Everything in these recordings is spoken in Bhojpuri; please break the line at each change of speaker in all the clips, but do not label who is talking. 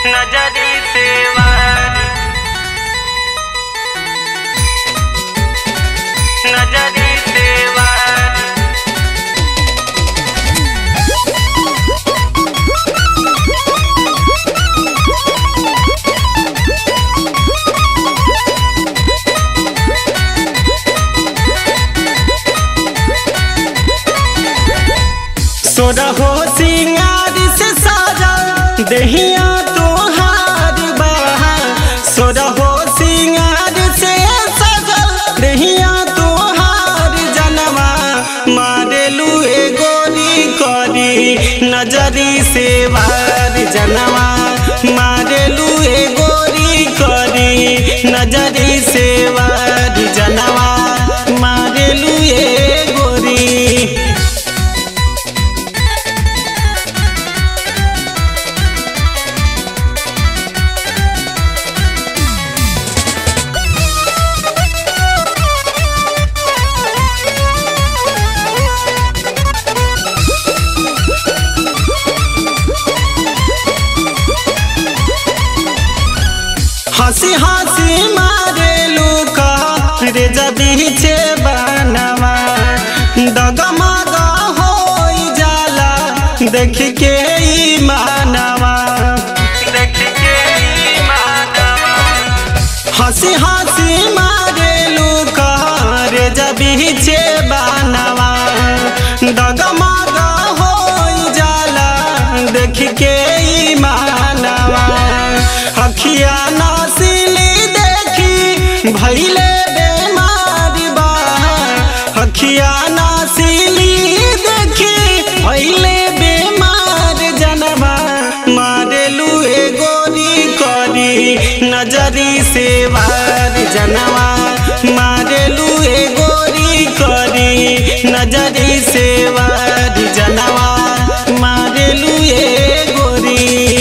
नजरी से वारी नजरी से वारी
सोरहो सिंगार से साजा दहिया तोहार बहा सोरहो सिंगार से साजा दहिया तोहार जनवा मारेलू ए गोरी करी नजरी से वार जनवा मारेलू ए गोरी करी नजरी से वार जनवा मारेलू ए गोरी हंसी हंसी मारे लूका रे जबी छे बनवा डगमग हो जाला देख के ई मानवा
देख के ई मानवा
हंसी हंसी मारे लूका रे जबी छे बनवा डगमग हो जाला देख के ई मानवा अखिया नसीली देखी भैले बेमारी बा अखिया नसीली देखी भैले बेमार जनवा मारेलू ए गोरी करी नजरी से वार जनवा मारेलू ए गोरी करी नजरी से वार जनवा मारेलू ए गोरी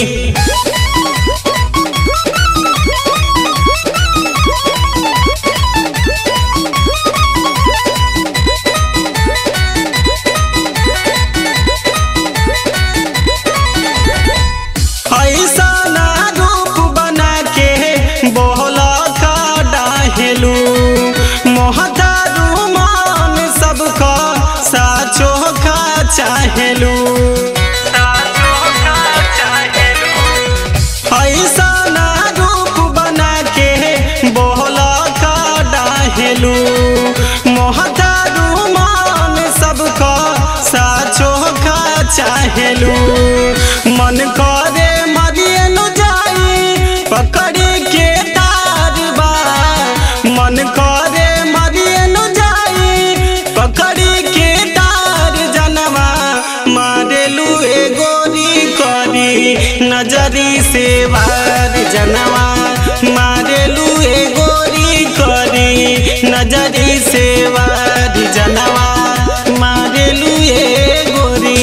ऐसा ना रूप बना के बोला का डाहेलू मोहतारू मान सबका साचो का चाहेलू
साचो का चाहेलू
ऐसा ना रूप बना के बोला का डाहेलू मोहतारू मान सबका साचो का चाहेलू मन करे मरियन जाई पकड़ी के तार बा मन करे मरियन जाई पकड़ी के तार जनवा मारेलू ए गोरी करी नजरी से वार जनवा मारेलू ए गोरी करी नजरी से वार जनवा मारेलू ए गोरी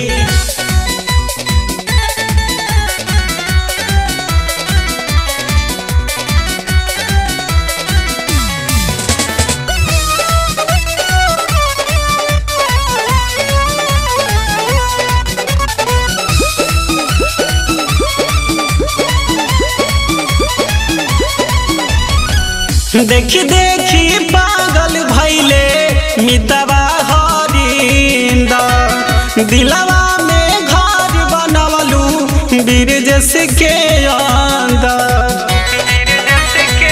देखी देखी पागल भैले मितवा हरिंद दिलवा में घर बनवलू बीरजस के अंदर
जस के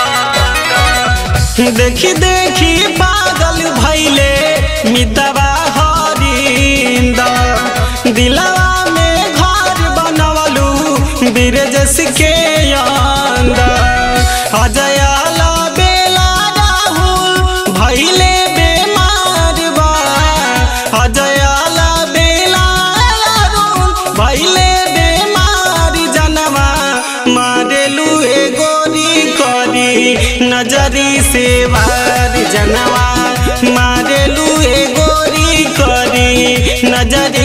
अंदर
देखी देखी पागल भैले मितवा हरिंद दिलवा में घर बनवलू बीरजस के अंदर अजयाला बेला राहुल भैले बेमार बा अजयाला बेला राहुल भैले बेमार जनवा मारेलू ए गोरी करी नजरी से वार जनवा मारेलू ए गोरी करी नजरी